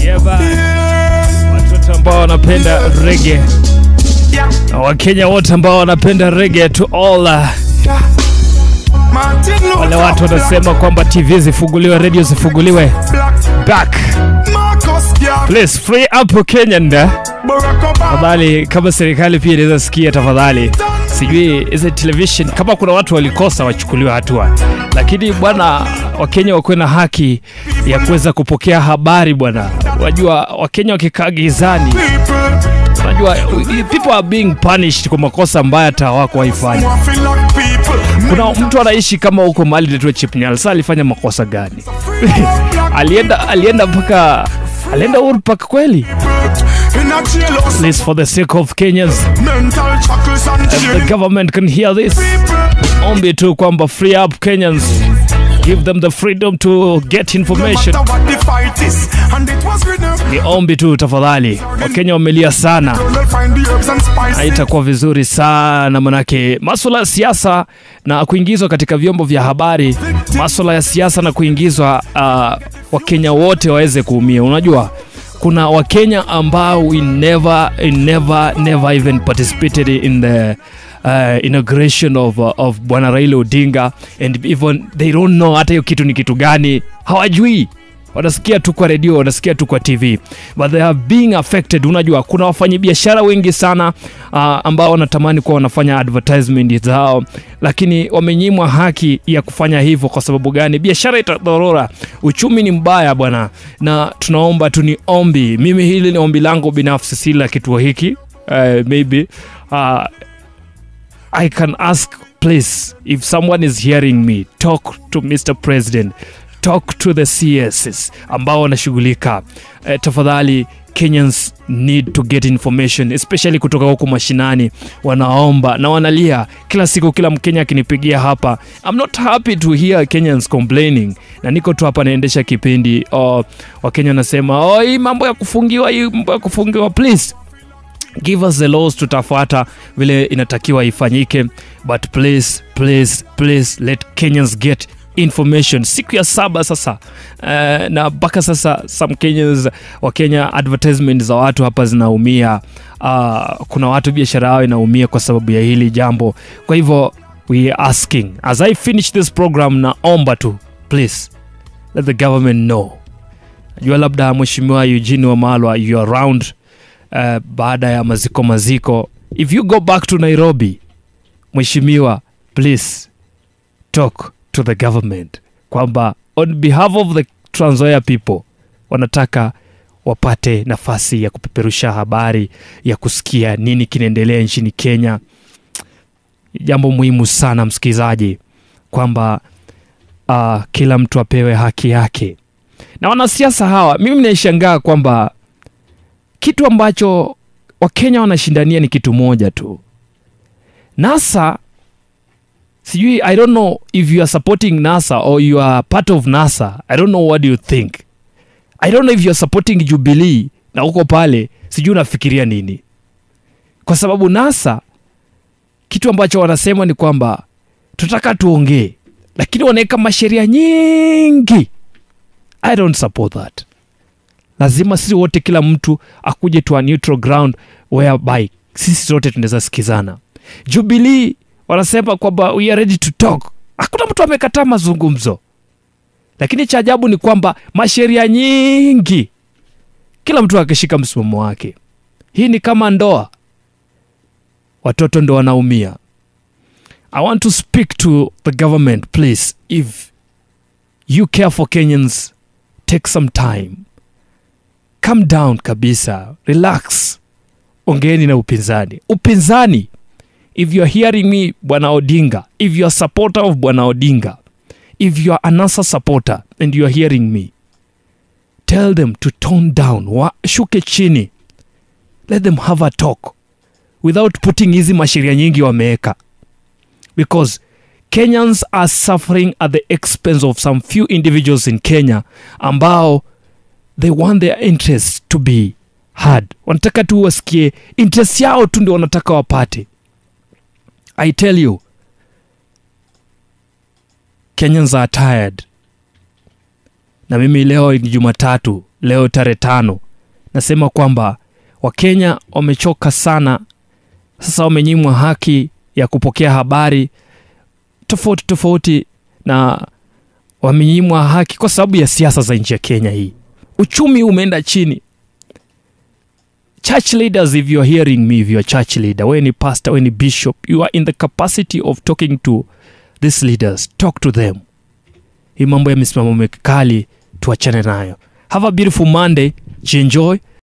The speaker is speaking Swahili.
Yeba. Watoto ambao wanapenda rege, Wakenya wote ambao wanapenda rege, to all uh, wale watu wanasema kwamba TV zifunguliwe, radio zifunguliwe. Back please, free up Kenyan. Tafadhali, kama serikali pia inaweza sikia, tafadhali sijui hizi television kama kuna watu walikosa wachukuliwe hatua, lakini bwana, Wakenya wakuwe na haki ya kuweza kupokea habari bwana. Wajua Wakenya wakikaa gizani, unajua people are being punished kwa makosa ambayo hata hawako waifanya. Kuna mtu anaishi kama huko mahali inaitwa Chipnyal, sasa alifanya makosa gani? alienda alienda mpaka alienda Uhuru Park kweli? Please, for the sake of Kenyans, if the government can hear this, ombi tu kwamba free up Kenyans, give them the freedom to get information. Ni ombi tu tafadhali, Wakenya wamelia sana, haitakuwa vizuri sana manake maswala ya siasa na kuingizwa katika vyombo vya habari, maswala ya siasa na kuingizwa, uh, Wakenya wote waweze kuumia. Unajua kuna wakenya ambao we never, never, never even participated in the uh, inauguration of, uh, of bwana Raila Odinga and even they don't know hata hiyo kitu ni kitu gani, hawajui wanasikia tu kwa redio, wanasikia tu kwa TV, but they are being affected. Unajua, kuna wafanyabiashara wengi sana uh, ambao wanatamani kuwa wanafanya advertisement zao, lakini wamenyimwa haki ya kufanya hivyo. Kwa sababu gani? Biashara itadhorora, uchumi ni mbaya bwana, na tunaomba tu, ni ombi, mimi hili ni ombi langu binafsi, si la kituo hiki uh, maybe uh, I can ask please if someone is hearing me talk to Mr. President talk to the CSs ambao wanashughulika eh, tafadhali Kenyans need to get information especially kutoka huko mashinani, wanaomba na wanalia kila siku. Kila Mkenya akinipigia hapa, I'm not happy to hear Kenyans complaining, na niko tu hapa naendesha kipindi oh, Wakenya wanasema oh, hii mambo ya kufungiwa, hii mambo ya kufungiwa, please give us the laws, tutafuata vile inatakiwa ifanyike, but please please please let Kenyans get information siku ya saba sasa uh, na mpaka sasa some Kenyans wa Kenya advertisement za watu hapa zinaumia uh, kuna watu biashara yao inaumia kwa sababu ya hili jambo kwa hivyo we are asking as I finish this program naomba tu please let the government know najua labda mheshimiwa Eugene Wamalwa you are around uh, baada ya maziko maziko if you go back to Nairobi mheshimiwa please talk to the government kwamba on behalf of the Trans Nzoia people wanataka wapate nafasi ya kupeperusha habari ya kusikia nini kinaendelea nchini Kenya. Jambo muhimu sana msikilizaji, kwamba uh, kila mtu apewe haki yake. Na wanasiasa hawa, mimi naishangaa kwamba kitu ambacho Wakenya wanashindania ni kitu moja tu. NASA sijui i don't know if you are supporting nasa or you are part of nasa i don't know what do you think i don't know if you are supporting jubilee na uko pale sijui unafikiria nini kwa sababu nasa kitu ambacho wanasema ni kwamba tunataka tuongee lakini wanaweka masheria nyingi i don't support that lazima sisi wote kila mtu akuje to a neutral ground whereby sisi zote tunaweza sikizana jubilee wanasema kwamba we are ready to talk. Hakuna mtu amekataa mazungumzo, lakini cha ajabu ni kwamba masheria nyingi, kila mtu akishika msimamo wake. Hii ni kama ndoa, watoto ndo wanaumia. I want to speak to the government please, if you care for Kenyans, take some time, calm down kabisa, relax, ongeeni na upinzani. Upinzani if you're hearing me bwana odinga if you're a supporter of bwana odinga if you're a nasa supporter and you're hearing me tell them to tone down washuke chini let them have a talk without putting hizi masheria nyingi wameweka because kenyans are suffering at the expense of some few individuals in kenya ambao they want their interests to be heard wanataka tu wasikie interest yao tu ndio wanataka wapate I tell you, Kenyans are tired. Na mimi leo ni Jumatatu, leo tarehe tano nasema kwamba wakenya wamechoka sana sasa wamenyimwa haki ya kupokea habari tofauti tofauti na wamenyimwa haki kwa sababu ya siasa za nchi ya kenya hii uchumi umeenda chini church leaders if you're hearing me if you're a church leader when a pastor when a bishop you are in the capacity of talking to these leaders talk to them hii mambo ya misimamo mikali tuachane nayo have a beautiful monday jienjoy